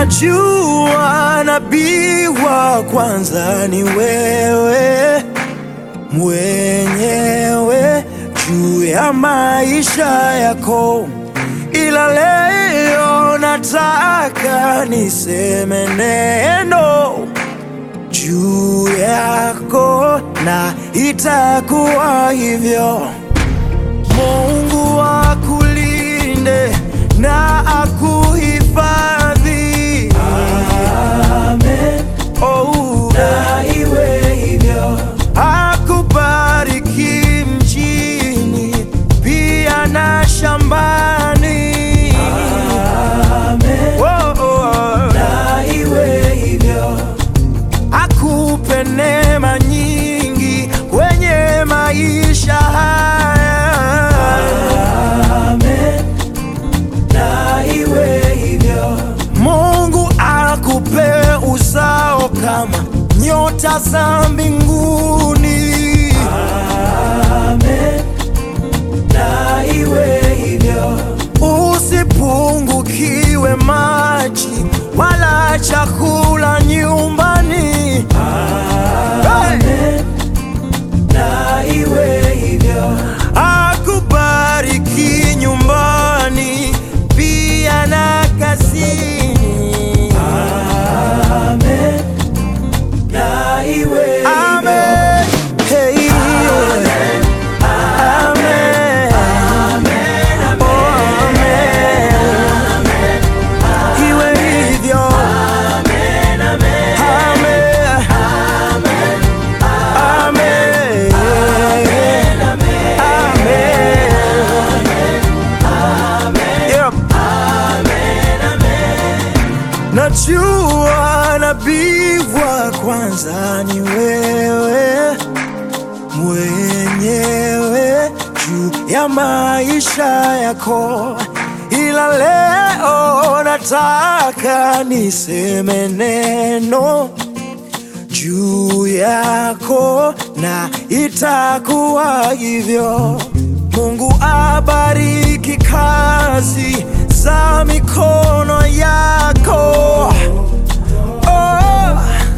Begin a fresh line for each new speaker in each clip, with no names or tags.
Najua nabii wa kwanza ni wewe mwenyewe juu ya maisha yako, ila leo nataka niseme neno juu yako, na itakuwa hivyo. Mungu akulinde na akuhifadhi. Amen. Oh, na iwe hivyo. Akubariki mjini pia na shambani. Amen. Oh, oh. Na iwe hivyo. Akupe neema nyingi kwenye maisha haya. Amen. Na iwe hivyo. Mungu akupe uzao kama nyota za mbinguni. Amen. Na iwe hivyo. Usipungukiwe maji wala chakula nyumbani. Amen. Na iwe hivyo. Akubariki nyumbani pia na kazini. Amen. Na iwe Amen. Hey. Amen. Amen. Oh, amen. Iwe hivyo. Amen. Amen. Yep. Najua nabii wa kwanza ni wewe mwenyewe juu ya maisha yako, ila leo nataka niseme neno juu yako na itakuwa hivyo. Mungu abariki kazi za mikono yako. Oh.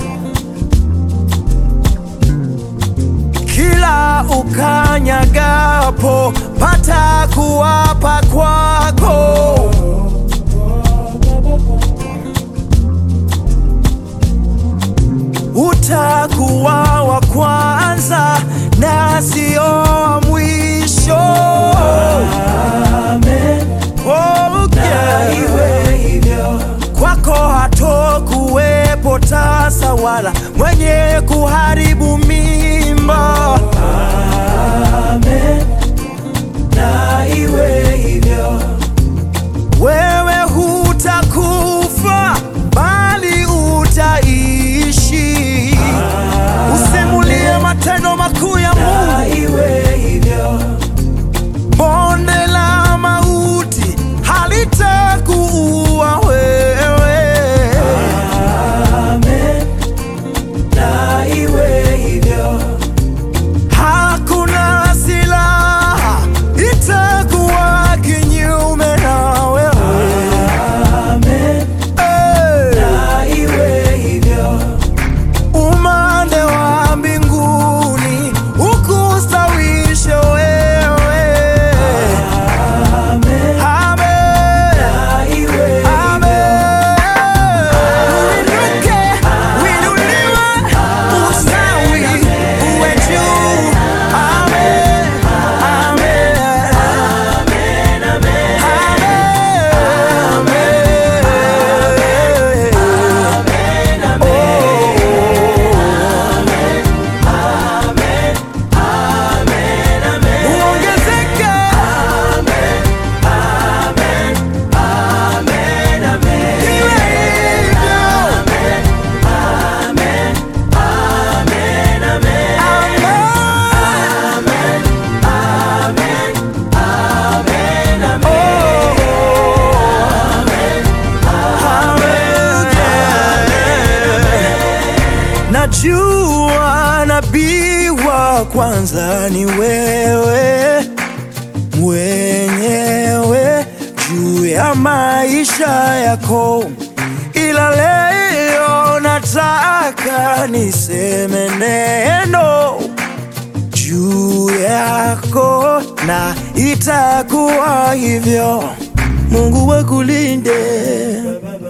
Kila ukanyagapo pata kuwapa kwako. Utakuwa wa kwanza na sio wa mwisho. Amen. Oh, yeah. Kwako hatokuwepo tasa wala mwenye kuharibu mimba. Amen. Na iwe hivyo. Wewe hutakufa bali utaishi. Usimulie matendo makuu ya Mungu. Iwe hivyo. Bonde la mauti halitakuua wewe. Amen. Na iwe hivyo. Hakuna silaha itakuwa kinyume na wewe. Amen. Na iwe hivyo. Umande wa mbinguni ukustawishe wewe. Amen. Amen. Amen. Uinuke, uinuliwe, ustawi, uwe juu. Amen. Amen. Uongezeke. Iwe hivyo. Amen. Najua nabii wa kwanza ni wewe mwenyewe juu ya maisha yako, ila leo nataka niseme neno juu yako na itakuwa hivyo. Mungu akulinde